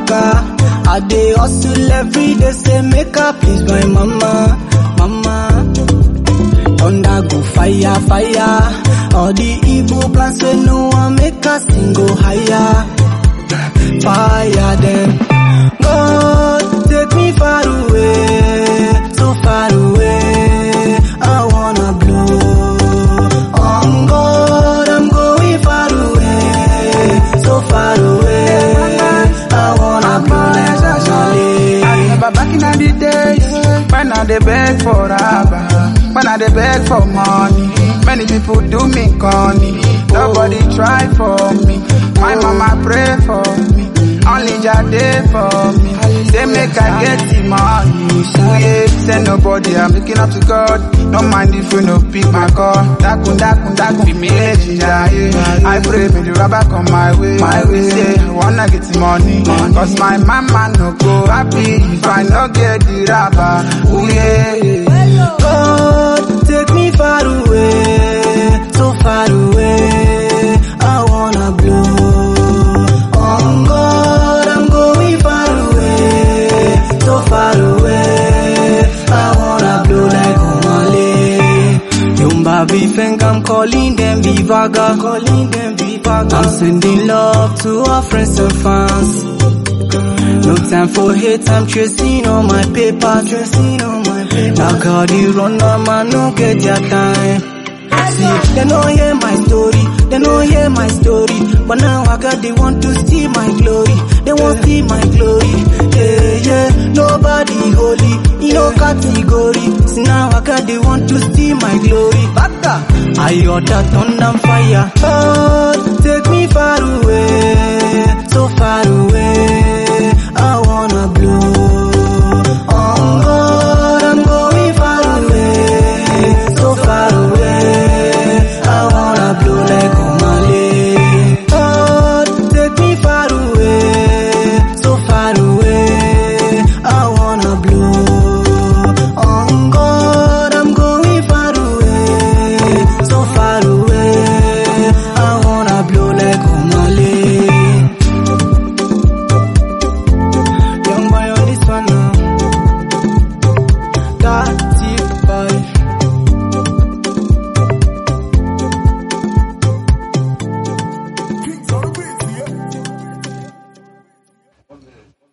waka. I dey hustle every day, say make I please my mama, mama. Thunder go fire, fire. All the evil plans say no one make us sing go higher. Fire them. God take me far away, so far away. I wanna blow. On God, I'm going far away, so far away. I wanna blow like I Somali. remember back in the days when I dey beg for rubber, when I dey beg for money. Many people do me corny, nobody try for me. My mama pray for me, only Jah dey for me. Say make I get the money, so yeah. Say nobody, I'm looking up to God. No mind if you no pick my call. Dakun dakun dakun, fi me legend, yeah. I pray may the rubber come my way. My way, say I wanna get the money, cause my mama no go happy if I no get the rubber. Ooh yeah. God take me far away, so far away. I wanna blow. On God, I'm going far away, so far away. I wanna blow like Omale. Yumba think I'm calling them Vivaga, calling them Vivaga. I'm sending love to our friends and fans. No time for hate, I'm chasing all my paper, chasing all my paper. Now God, you run on man, no get your time. See, they don't hear my story, they don't hear my story. But now I got, they want to see my glory, they want see my glory. Yeah, yeah, nobody holy, in no category. See now I got, they want to see my glory. Bata, I order thunder fire. God, take me far away, so far away. I wanna blow. On God, I'm going far away, so far away. I wanna blow like Omale. God, take me far away, so far away. I wanna blow. On God, I'm going far away, so far away. I wanna blow like Omale. Young boy on this one now. Got it, boy. Kings on the beat, yeah.